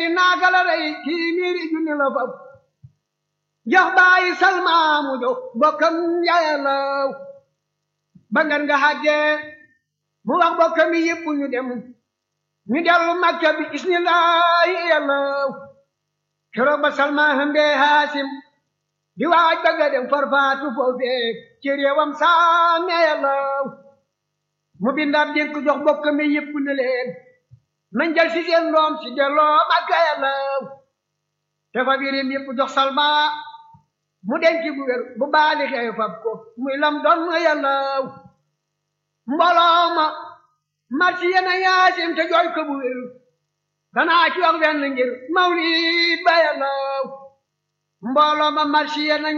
naaka la rey kii miiri junni la fab jox bàyyi salmaamu jox bokkam yàllaw ba ngan nga xàggee mu wax bokkam yi yëpp ñu dem ñu dellu makka bi isnillaahi yàllaw keroog ba salmaa hëmbee haasim di waaj bëgga dem farfaatu foofee ci réewam saame yàllaw mu bindaat dénk jox bokkam yi yëpp ne leen nañ jël si seen doom si delloo makka yàllaw te fa birim yëpp jox salma mu denc bu wér bu baali xew fab ko muy lam doon yàllaw mbooloo ma marsi yena yaasim te jooy ko bu wér danaa ci wax benn ngir mawlid ba yàllaw mbooloo ma marsi yenañ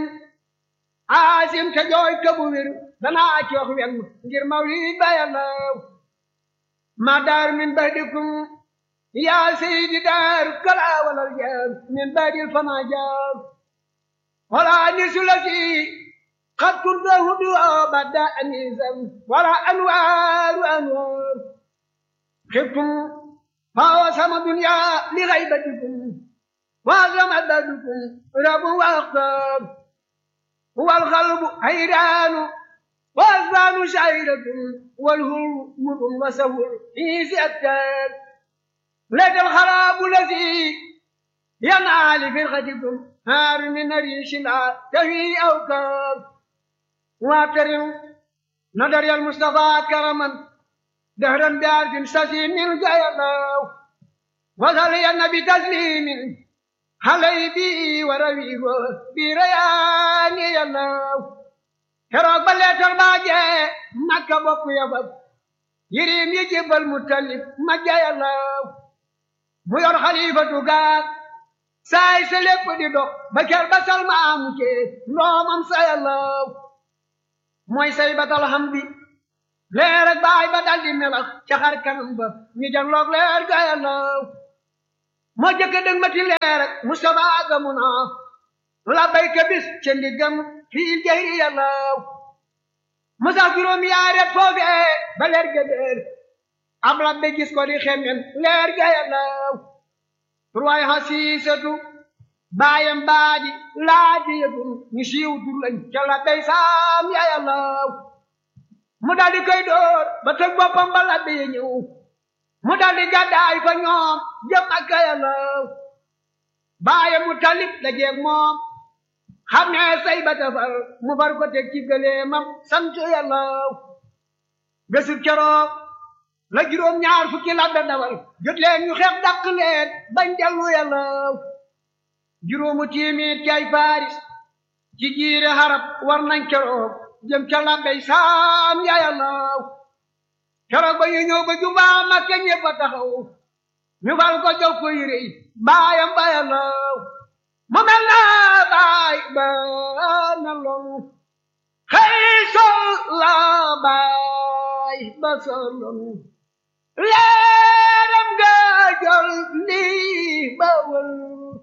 aasim te jooy ko bu wér danaa ci wax benn ngir mawlid ba yàllaw ma daar min badikum yaa seydi daar kala walal jaar min badil fama jaar wala nisu la si qad kuntahu du'a bada anisan wala anwaaru anwaar xibtum fawa sama dunya li gaybatikum wa sama dadukum rabu wa axtaar huwa alxalbu hayraanu wa asbaanu shairatun والهر مر وسهر في سأكتار لك الخراب الذي ينعى لفرقتكم هار من ريش لا تهي أوكار واعترم نظر المصطفى كرما دهرا بعرف سسي من جايلاو وذلين بتسليم علي بي ورويه بريان يلاو keroog ba leetar baa jee makka bokk yabab yirim yi jébbal mu talib ma jayalaw mu yor xalifatu gaag saay sa lépp di dox ba ker ba salma amu cee ndoomam sayalaw mooy say batal xam bi leer ak baay ba daldi melax ca xar kanam ba ñu janloog leer gayalaw moo jëkk dëg mati leer ak Mustafa gamu naa la bayka bis ca ndiggam fii jahri yàllaw musa juróom yaaret foofee ba leer ga déer am rabbe gis ko di xemmen leer ga yàllaw turwaay xasiisatu baayam baadi laaji yëtum ñu siiw tur lañ ca labbey saam ya yàllaw mu daldi koy door ba tëg boppam ba labbe ya ñëw mu daldi gàddaay fa ñoom jëm ak yàllaw baayam mu talib la jeeg moom xam ne say ba tafar mu far ko teg ci gëleemam sant yàlla bésub keroog la juróom ñaar fukki labbe dawal jot leen ñu xeex dàq leen bañ dellu yàlla juróomu tiimit kay faris ci jiire xarab war nañ keroog jëm ca labbey saam ya yàlla keroog ba ñu ñëw ba jubaa Makka ñëpp a taxaw ñu fal ko jox ko yére yi baayam ba yàlla mu mel na baay ba na loolu xëy sol la baay ba soloonu leeram ga jol lii ba wël